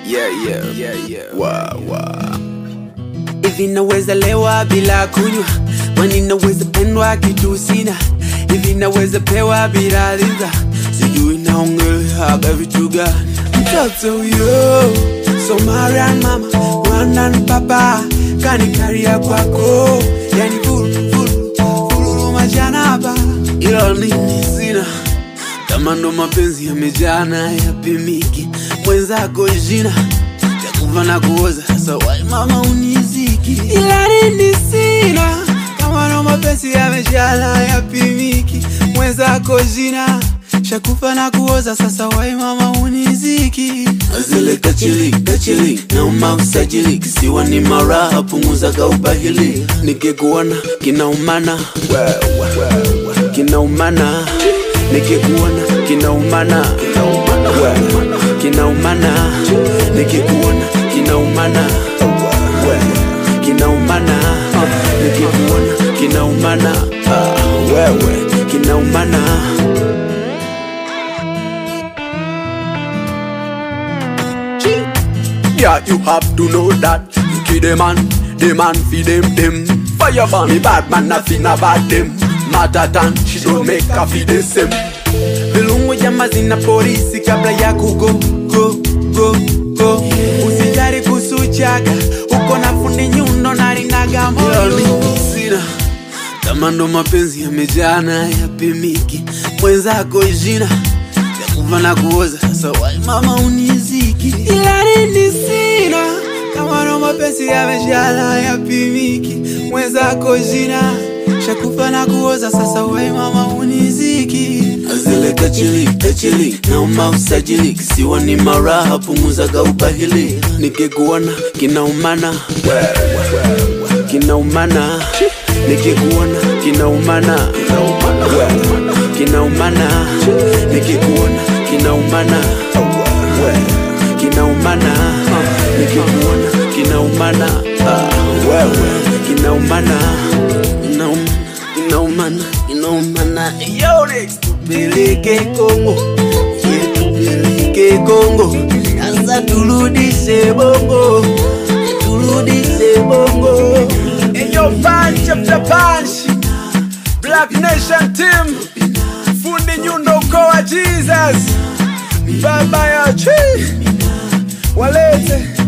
Yeah, yeah, yeah, yeah. Wow, wow. hivi naweza lewa bila kunywa kwani naweza pendwa kitu sina hivi naweza pewa bila ridha sijui naongeleaga vitu gani mtoto huyo somarian mama mwanan papa kanikaria kwako yani fululu majanaba ilo nini sina kama ndo mapenzi yamejana yapimiki mwenzako jina chakuva na kuoza sasa wai mama uniziki ila nini sina kama ndo mapenzi yamejana yapimiki mwenzako jina shakufa na kuoza sasa wai mama uniziki azile kachili kachili nauma usajili kisiwa ni maraha punguza kaubahili nikikuona kinaumana kinaumana nikikuona kinaumana We, kinaumana nikikuona kinaumana We, kinaumana nikikuona kinaumana Ah, wewe kinaumana Yeah, you have to know that you kill the man, the man feed them them. Fireman, me bad man, nothing about them. Matter than she don't make a feed the same. vilungu jama zina polisi kabla ya kugo go go go usijari kusuchaga uko na fundi nyundo na linaga moyo sina kama ndo mapenzi yamejana yapimiki mwenzako jina yakuva na kuoza sasa wai mama uniziki ila nini sina kama ndo mapenzi yamejana yapimiki mwenzako jina shakufa na kuoza sasa wai mama uniziki azile kachili kachili nauma usajili kisiwa ni maraha punguzaga ubahili nikikuona kinaumana kinaumana nikikuona kinaumana We, kinaumana nikikuona kinaumana We, kinaumana nikikuona kinaumana Ah, wewe kinaumana Inaum- inaumana inaumana yo next tupeleke Kongo ye tupeleke Kongo sasa turudishe bongo turudishe bongo In your punch after punch, Black Nation team, fundi nyundo ukoa Jesus, baba ya chi, walete